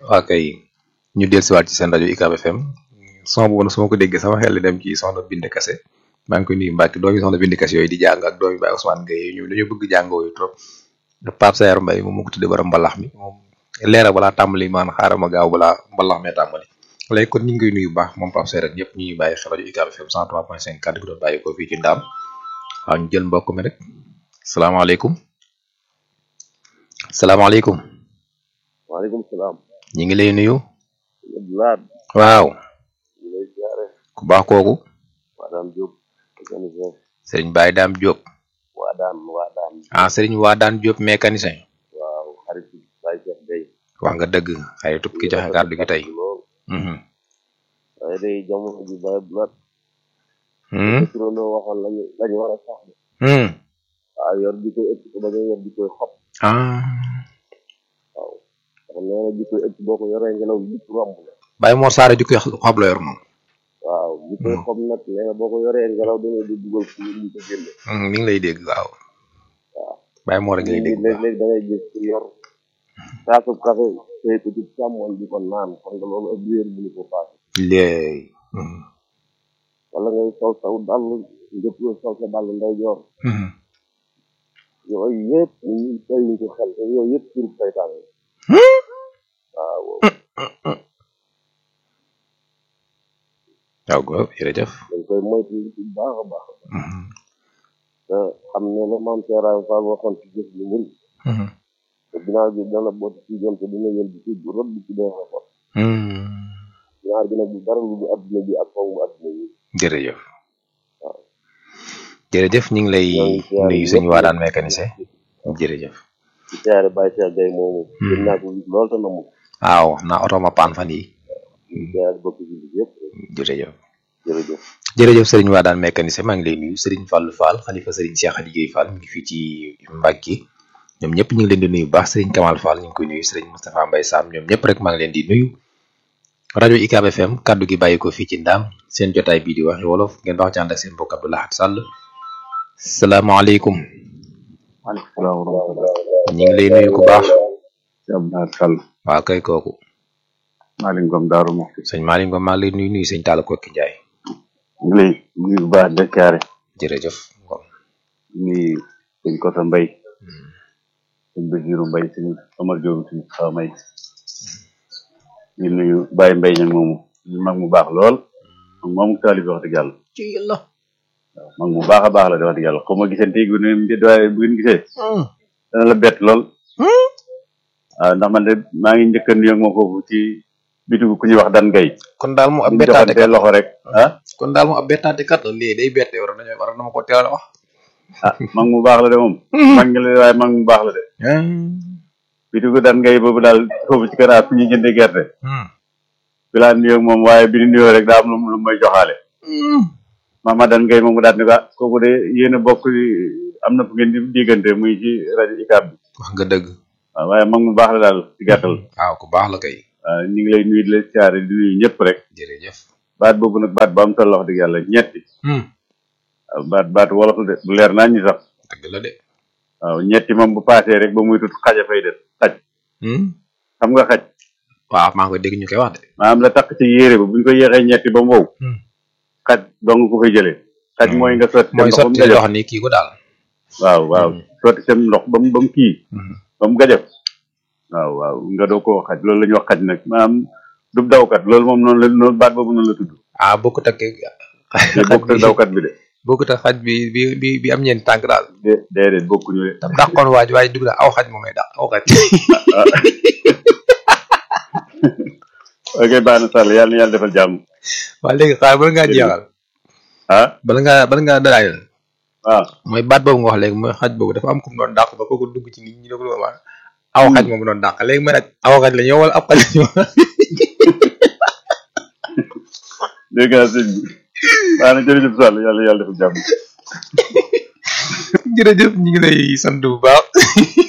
waa kay ñu dellusiwaat ci seen rajo UCAB FM son boobu nag su ma ko déggee sama xel li dem ci soxna Binde Kase maa ngi koy nuyu Mbacke doomi soxna Binde Kase yooyu di jàng ak doomi Baye Ousmane Gueye ñu dañoo bëgg jàngoo yu trop Pape Sayar Mbaye moom moo ko tuddee bara mbalax mi moom leera balaa tàmbali maan xaaral ma gaaw balaa mbalax mee tàmbali léegi kon ñu ngi koy nuyu bu baax moom Pape Sayar ñëpp ñu ngi bàyyi xel rajo UCAB FM 103.5 kàddu gi doon bàyyi ko fii ci ndaam waaw ñu jël mbokk mi rek salaamaaleykum salaamaaleykum waaleykum salaam. ñu ngi lay nuyu Abdoulaye. waaw ñu lay ziare. ku baax kooku waa daan Diop. mécanicien. sëriñ Baye Dame Diop waa daan waa daan. ah sëriñ Wadane Diop mécanicien waaw xarit Baye Cheikh Gueye. wax nga dëgg xaritu ki joxe kàddu gi tey lool. Mhm. waaye day jamono ji Baye Abdoulaye. Hmm? turandoo waxoon lañu lañu war a sax. Hmm. waaw yor di koy ëpp ko ba nga yor di koy xob. ah waaw. ndax nee na di koy ëpp boo ko yoree ngelaw li lépp romb la. Baye Mor Saare jukki xob la yor moom waaw di koy xob nag nee na boo ko yoree ngelaw da ngay di dugal fu ñu ko génne. Hmm, mi ngi lay dégg waaw waaw. Baye Mor a ngi lay dégg bu baax. léeg-léeg da ngay gis ku yor kaasub café tey ko ci càmmoñ di ko naan kon nga loolu ab réer mënu ko paase. léey Mhm. wala ngay sol saw dàll njëkk sol sa dàll nday joor Mhm. yooyu yëpp ñu tey ñu ko xel te yooyu yëpp pour saytaan la waaw waaw góor jërëjëf dañ koy moytu bu baax a baax Mhm. te xam ne la maam Seeraay Fall waxoon ci jëf lu mun Mhm. te ginnaaw bi dana boot ci jëm te dina yël bi ci bu rëbb ci dee ko Hmm. ñaar gi nag du dara lu du adduna bi ak foofu adduna bi jërëjëf jërëjëf ñu ngi lay ñoo ngi siyaare nuyu sëñ ñëpp. Wadane mécanicien jërëjëf ci siyaare Baye Cheikh Gueye moomu gën naa ko gis lool te namu waaw naa oto ma paan fan yi ci siyaare bokk ci bi yëpp jërëjëf jërëjëf jërëjëf sëriñ Wadane mécanicien maa ngi lay nuyu sëriñ Fallou Fall xalifa sëriñ Cheikh Aliou Guèye Fall mi ngi fii ci Mbacke ñoom ñëpp ñu ngi leen di nuyu bu baax sëriñ Kamal Fall ñu ngi koy nuyu sëriñ Moustapha Mbaye Sam ñoom ñëpp rek maa ngi leen di nuyu rajo UCAB FM kaddu gi bàyyi ko fii ci ndaam seen jotaay bii di waxi wolof ngeen baax ci ànd ak seen mbokk Abdou Lahad Sall salaamaaleykum maaleykum salaam wa rahmatulah ñu ngi lay nuyu ku baax ci Abdoulaye Sall waa kay kooku Malick Ngom Daaru Muxti sëñ Malick Ngom maa ngi lay nuyu nuyu sëñ Talla Kokki Ndiaye ngi lay nuyu bu baax de siyaare jërëjëf Ngom nuyu sëñ Kota Mbay sëñ Basiru Mbay sëñ Omar Diop sëñ Xaw May ñu nuyu Baye Mbay ñag moomu ñu mag mu baax lool mag moomu taalibi wax dëgg yàlla ci yàlla waaw mag mu baax a baax la de wax dëgg yàlla xaw ma gisante gu ne mbir waaye bu ngeen gisee dana la bett lool waaw ndax man de maa ngi njëkk a nuyu ak moom foofu ci bitigu ku ñuy wax dan gay kon daal mu ab ñu bettaate joxante kat loxo rek ah kon daal mu ab bettaate kat la lii day bette war nañu war na ma ko teel a wax ah mag mu baax la de moom mag ngi la de waaye mag mu baax la de bitigu dan gay boobu daal foofu ci kanaar fu ñuy jënde gerte bi laa nuyoo ak moom waaye bi ñu nuyoo rek daa am lu mu lu may joxaale Mama Dan Gueye moom mu daal ni ko ah kooku de yéen a bokk am na fu ngeen di diggante muy ci rajo UCAB bi wax nga dëgg waaw waaye mag mu baax la daal ci gàttal waaw ku baax la kay waaw ñu ngi lay nuyu di la siyaare di nuyu ñëpp rek jërëjëf baat boobu nag baat bu am solo wax dëgg yàlla ñetti waaw baat baat wolof la de bu leer naa ñi sax dëgg la de waaw ñetti moom bu paasee rek ba muy tut xaja fay des xaj xam nga xaj waaw maa ngi koy dégg ñu koy wax de maanaam la takk ci yére ba bu ñu ko yéexee ñetti ba mu wow xaj dong ko fay jëlee xaj mooy nga sotti mooy seen ndox ba mu sotti gajëf loo xam ni kii ko daal waaw waaw sotti seen ndox ba mu ba mu kii ba mu gajëf waaw waaw nga doo ko wax xaj loolu la ñuy wax xaj nag maanaam du dawkat loolu moom noonu la noonu baat boobu noonu la tudd ah bokkut ak te bokk ak dawkat bi de bokkut ak xaj bi bi bi bi am ñeenti tànk daal de déedéet bokkuñu de tam dàqoon waaj waaye dugg na aw xaj moom lay dàq aw xaj ok baax na Sall yàlla na yàlla defal jàmm waa léegi xaar bala ngaa jeexal ah bala ngaa bala ngaa dalaayal waaw mooy baat boobu nga wax léegi mooy xaj boobu dafa am ku mu doon dàq ba kooku dugg ci nit ñi ne ko doon wax aw xaj moom doon dàq léegi ma nag aw xaj la ñëw wala ab xaj la ñëw dégg naa sëñ bi baax na jërëjëf Sall yàlla na yàlla defal jàmm jërëjëf ñu ngi lay sant bu baax